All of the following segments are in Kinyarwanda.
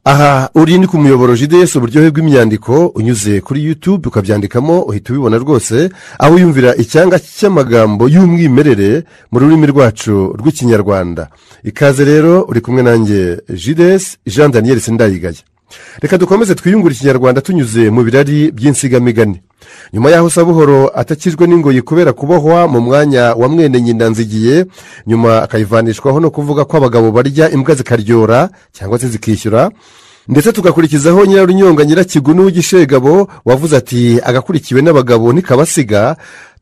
aha urindi ku muyoboro jidesi uburyohe bw'imyandiko unyuze kuri yutube ukabyandikamo uhita ubibona rwose aho wiyumvira icyanga cy'amagambo y'umwimerere mu rurimi rwacu rw'ikinyarwanda ikaze rero uri kumwe nanjye jidesi jean daniel sindayigaya reka dukomeze twiyungure ikinyarwanda tunyuze mu birari by'insigamigani nyuma y'aho sabuhoro atakijwe n'ingoyi kubera kubohwa mu mwanya wa mwene nyina nzigiye nyuma akayivanishwaho no kuvuga ko abagabo barya imbwa zikaryora cyangwa se zikishyura ndetse tugakurikizaho nyirarunyonga nyirakigunu w'igishegabo wavuze ati agakurikiwe n'abagabo ntikabasiga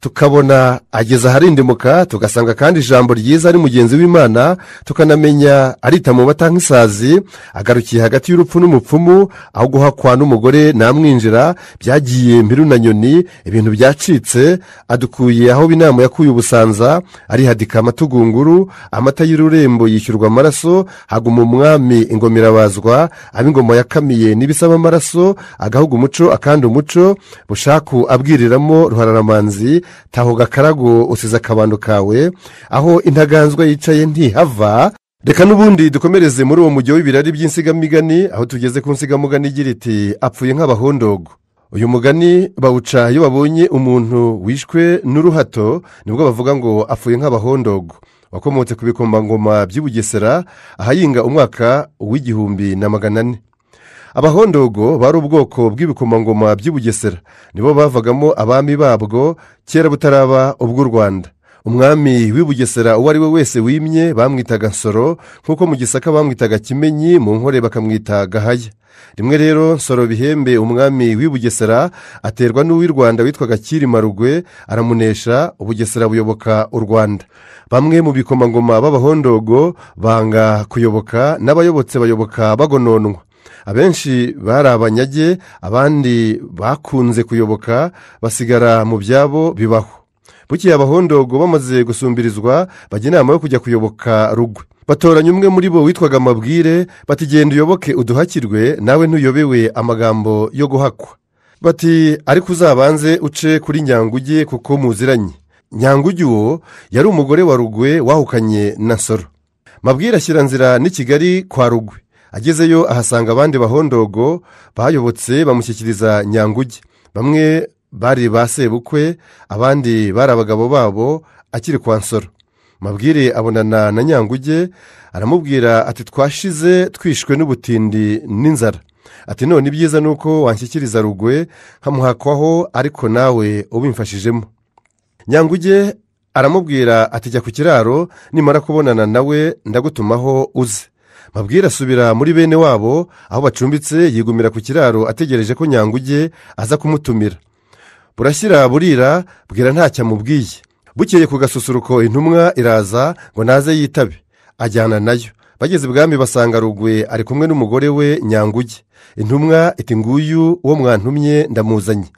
tukabona ageze aharindimuka tugasanga kandi ijambo ryiza ari mugenzi w'imana tukanamenya arita mu mata nk'isazi agarukiye hagati y'urupfu n'umupfumu aho guhakwa n'umugore namwinjira byagiye mbiru na nyoni ibintu byacitse adukuye aho inama yakuye ubusanza arihadika amatugunguru amata y'ururembo yishyurwa amaraso haguma umwami ingomerabazwa ab'ingoma yakamiye n'ibisaba amaraso agahuga umuco akandi umuco bushaku abwiriramo ruhararamanzi taho gakarago usize akabando kawe aho intaganzwa yicaye ntihava reka n'ubundi dukomereze muri uwo mujyi w'ibirari by'insigamigani aho tugeze ku nsigamugani igira iti apfuye nk'abahondogo uyu mugani bawuca iyo babonye umuntu wishwe n'uruhato nibwo bavuga ngo apfuye nk'abahondogo wakomotse ku bikombangoma by'i bugesera ahayinga umwaka w'igihumbi na magana ane abahondogo bari ubwoko bw'ibikomangoma by'i bugesera nibo bavagamo abami babwo kera butaraba ubw'u rwanda umwami w'i bugesera uwo ari we wese wimye bamwitaga nsoro nk'uko mu gisaka bamwitaga kimenyi mu nkore bakamwita gahaya rimwe rero nsoro bihembe umwami w'i bugesera aterwa n'uw'i rwanda witwaga rugwe aramunesha ubugesera buyoboka u rwanda bamwe mu bikomangoma b'abahondogo banga kuyoboka n'abayobotse bayoboka bagononwa abenshi bari abanyage abandi bakunze kuyoboka basigara mu byabo bibaho bukeye abahondogo bamaze gusumbirizwa bajya inama yo kujya kuyoboka rugwe batoranya umwe muri bo witwaga amabwire bati genda uyoboke uduhakirwe nawe ntuyobewe amagambo yo guhakwa bati ariko uzabanze uce kuri nyanguge kuko muziranye nyanguge uwo yari umugore wa rugwe wahukanye na soro mabwire ashyira nzira n'i kigali kwa rugwe agezeyo ahasanga abandi bahondogo bayobotse bamushyikiriza nyanguge bamwe bari ba sebukwe abandi bari abagabo babo akiri kwa nsoro mabwire abonana na nyanguge aramubwira ati twashize twishwe n'ubutindi n'inzara ati none ibyiza ni uko wanshyikiriza rugwe nkamuhakwaho ariko nawe ubimfashijemo nyanguge aramubwira ati jya ku kiraro nimara kubonana nawe ndagutumaho uze mabwira asubira muri bene wabo aho bacumbitse yigumira ku kiraro ategereje ko nyanguge aza kumutumira burashyira burira bwira ntacyo amubwiye bukeye ku gasusuruko intumwa iraza ngo naze yitabe ajyana nayo bageze ibwami basanga rugwe ari kumwe n'umugore we nyanguge intumwa iti nguyu uwo mwantumye ndamuzanye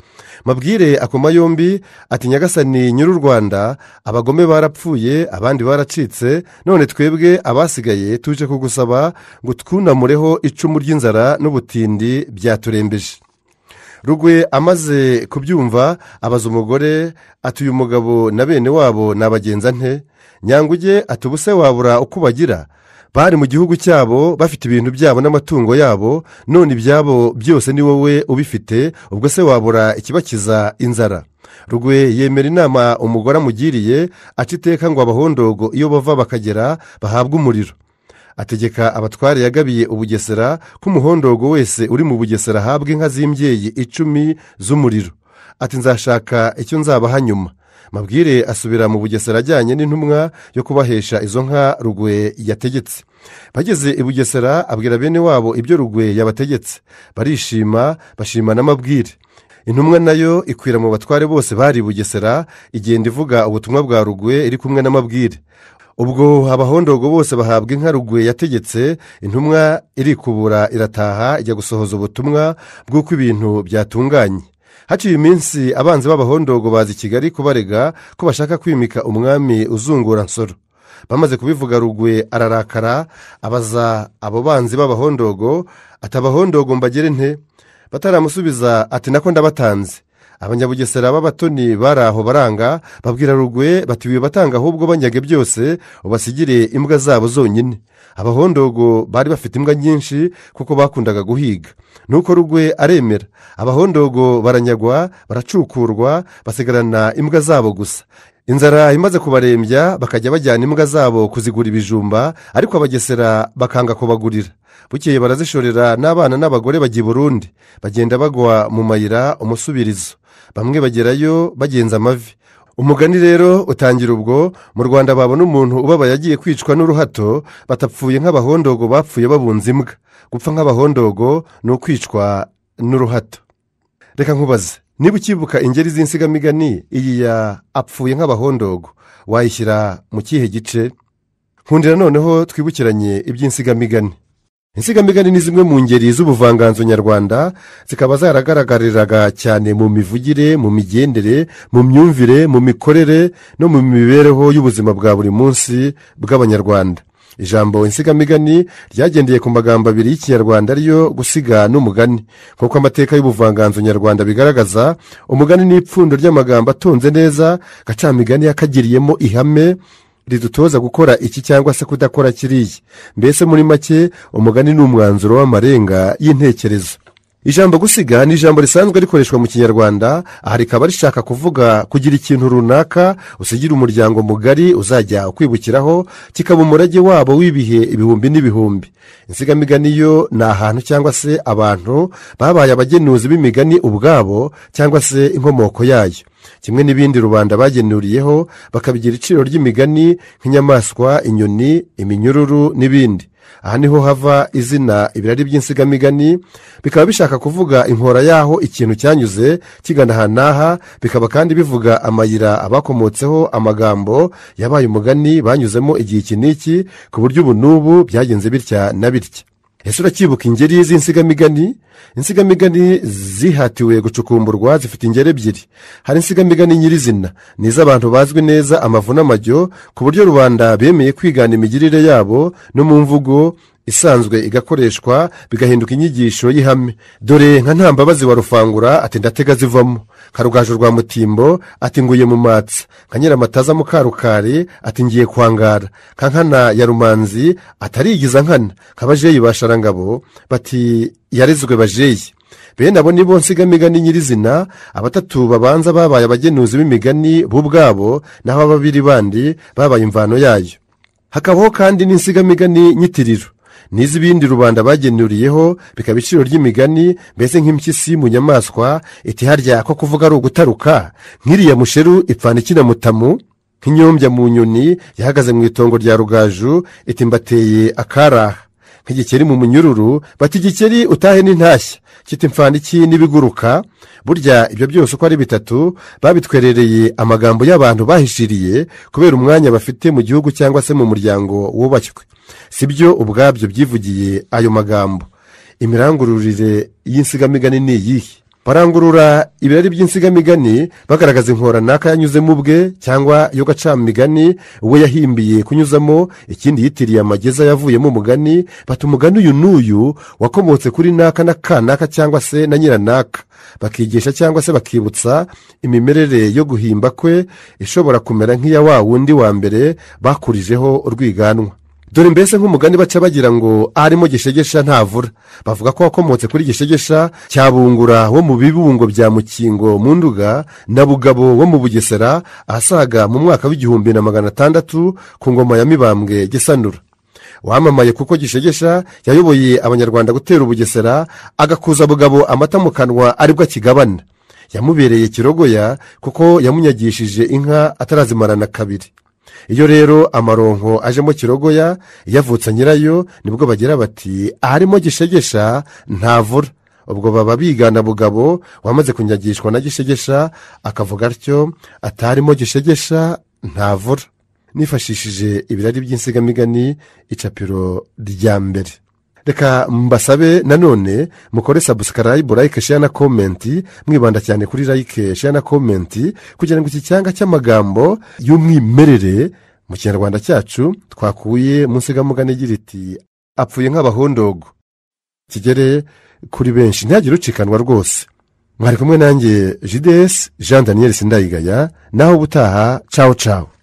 mabwire akoma yombi ati nyagasani nyir'u rwanda abagome barapfuye abandi baracitse none twebwe abasigaye tuje kugusaba ngo twunamureho icumu ry'inzara n'ubutindi byaturembeje rugwe amaze kubyumva abaza umugore ati uyu mugabo na bene wabo nabagenza nte nyanguge ati ubuse wabura uko ubagira bari mu gihugu cyabo bafite ibintu byabo n'amatungo yabo none ibyabo byose ni wowe ubifite ubwo se wabura ikibakiza inzara rugwe yemera inama umugore amugiriye aca iteka ngo abahondogo iyo bava bakagera bahabwe umuriro ategeka abatware yagabiye ubugesera ko umuhondogo wese uri mu bugesera ahabwa inka z'imbyeyi icumi z'umuriro ati nzashaka icyo nzabaha nyuma mabwire asubira mu bugesera ajyanye n'intumwa yo kubahesha izo nka rugwe yategetse bageze i bugesera abwira bene wabo ibyo rugwe yabategetse barishima bashimana amabwire intumwa nayo ikwira mu batware bose bari i bugesera igenda ivuga ubutumwa bwa rugwe iri kumwe n'amabwire ubwo abahondogo bose bahabwa inka rugwe yategetse intumwa irikubura irataha ijya gusohoza ubutumwa bw'uko ibintu byatunganye haciye iminsi abanzi b'abahondogo baza i kigali kubarega ko bashaka kwimika umwami uzungura nsoro bamaze kubivuga rugwe ararakara abaza abo banzi b'abahondogo ati abahondogo mbagere nte bataramusubiza ati nako ndabatanze abanyabugesera b'abatoni bari aho baranga babwira rugwe bati wibatanga ahubwo banyaga byose ubasigire imbwa zabo zonyine abahondogo bari bafite imbwa nyinshi kuko bakundaga guhiga nuko rugwe aremera abahondogo baranyagwa baracukurwa basigarana imbwa zabo gusa inzara imaze kubarembya bakajya bajyana imbwa zabo kuzigura ibijumba ariko abagesera bakanga kubagurira bukeye barazishorera n'abana n'abagore bajya i burundi bagenda bagwa mu mayira umusubirizo bamwe bagerayo bagenza amavi umugani rero utangira ubwo mu rwanda babona umuntu ubabaye agiye kwicwa n'uruhato batapfuye nk'abahondogo bapfuye babunze imbwa gupfa nk'abahondogo ni ukwicwa n'uruhato reka nkubaze niba ukibuka ingeri z'insigamigani iyi ya apfuye nk'abahondogo wayishyira mu kihe gice nkundira noneho twibukiranye iby'insigamigani insigamigani ni zimwe mu ngeri z'ubuvanganzo nyarwanda zikaba zaragaragariraga cyane mu mivugire mu migendere mu myumvire mu mikorere no mu mibereho y'ubuzima bwa buri munsi bw'abanyarwanda ijambo insigamigani ryagendeye ku magambo abiri y'ikinyarwanda ariyo gusiga n'umugani nk'uko amateka y'ubuvanganzo nyarwanda bigaragaza umugani ni ipfundo ry'amagambo atonze neza gacamigani yakagiriyemo ihame ridutoza gukora iki cyangwa se kudakora kiriya mbese muri make umugani ni umwanzuro w'amarenga y'intekerezo ijambo gusiga ni ijambo risanzwe rikoreshwa mu kinyarwanda aha rikaba rishaka kuvuga kugira ikintu runaka usigira umuryango mugari uzajya ukwibukiraho kikaba umurage wabo w'ibihe ibihumbi n'ibihumbi insigamigani yo ni ahantu cyangwa se abantu babaye abagenuzi b'imigani ubwabo cyangwa se inkomoko yayo kimwe n'ibindi rubanda bagenuriyeho bakabigira iciro ry'imigani nk'inyamaswa inyoni iminyururu n'ibindi aha niho hava izina ibirari by'insigamigani bikaba bishaka kuvuga inkora y'aho ikintu cyanyuze kigana aha n'aha bikaba kandi bivuga amayira abakomotseho amagambo yabaye umugani banyuzemo igihe iki n'iki ku buryo ubu n'ubu byagenze bitya na bitya ese uracyibuka ingeri z'insigamigani insigamigani zihatiwe gucukumburwa zifite ingeri ebyiri hari insigamigani nyirizina ni iz'abantu bazwi neza amavu n'amajyo ku buryo rubanda bemeye kwigana imigirire yabo no mu mvugo isanzwe igakoreshwa bigahinduka inyigisho y'ihame dore nka ntambabazi wa rufangura ati ndatega zivamo karugaju rwa mutimbo ati nguye mu matsa nka nyiramataza mukarukari ati ngiye kwangara ka nkana ya rumanzi atarigiza nkana kabajeyi basharangabo bati yarezwe bajeyi bene abo nibo nsigamigani nyirizina abatatu babanza babaye abagenuzi b'imigani bo ubwabo naho ababiri bandi babaye imvano yayo hakabaho kandi n'insigamigani nyitiriro n'iz'ibindi rubanda bagenuriyeho bikaba iciro ry'imigani mbese nk'impyisi mu nyamaswa iti harya ko kuvuga ari ugutaruka nk'iriya musheru ipfana ikinamutamu nk'inyombya mu nyoni yahagaze mu itongo rya rugaju iti mbateye akaraha nk'igikeri mu munyururu bati igikeri utahe n'intashya kiti iki n'ibiguruka burya ibyo byose uko ari bitatu babitwerereye amagambo y'abantu bahishiriye kubera umwanya bafite mu gihugu cyangwa se mu muryango wubashywe si byo ubwabyo byivugiye ayo magambo imirangururire y'insigamigani ni iyihe barangurura ibirari by'insigamigani bagaragaza inkoranaka yanyuzemo ubwe cyangwa iyo gacamigani we yahimbiye kunyuzamo ikindi yitiriye amageza yavuyemo umugani bata umugani uyu n'uyu wakomotse kuri naka na kanaka cyangwa se na nyiranaka bakigisha cyangwa se bakibutsa imimerere yo guhimba kwe ishobora kumera nk'iya wa wundi wa mbere bakurijeho urwiganwa dore mbese nk'umugani baca bagira ngo arimo gishegesha ntavura bavuga ko wakomotse kuri gishegesha cya bungura wo mu bibungo bya mukingo mu nduga na bugabo wo mu bugesera ahasaga mu mwaka w'igihumbi na magana atandatu ku ngoma ya mibambwe gisanura wamamaye kuko gishegesha yayoboye abanyarwanda gutera ubugesera agakuza bugabo amata mu kanwa aribwo akigabana yamubereye kirogoya kuko yamunyagishije inka atarazimarana kabiri iyo rero amaronko ajemo kirogoya iyo avutse nyirayo nibwo bagira bati aharimo gishegesha ntavura ubwo baba bigana bugabo wamaze kunyagishwa na gishegesha akavuga atyo atarimo gishegesha ntavura nifashishije ibirari by'insigamigani icapiro rya mbere reka mbasabe nanone mukore sabusikarayibu layike sheya na komenti mwibanda cyane kuri layike sheya na komenti kugira ngo iki cyanga cy'amagambo y'umwimerere mu kinyarwanda cyacu twakuye mu nsigamugani igira iti apfuye nk'abahondogo kigere kuri benshi ntihagire ucikanwa rwose mwari kumwe nanjye jidesi jean daniel sindayigaya naho ubutaha cawo cawo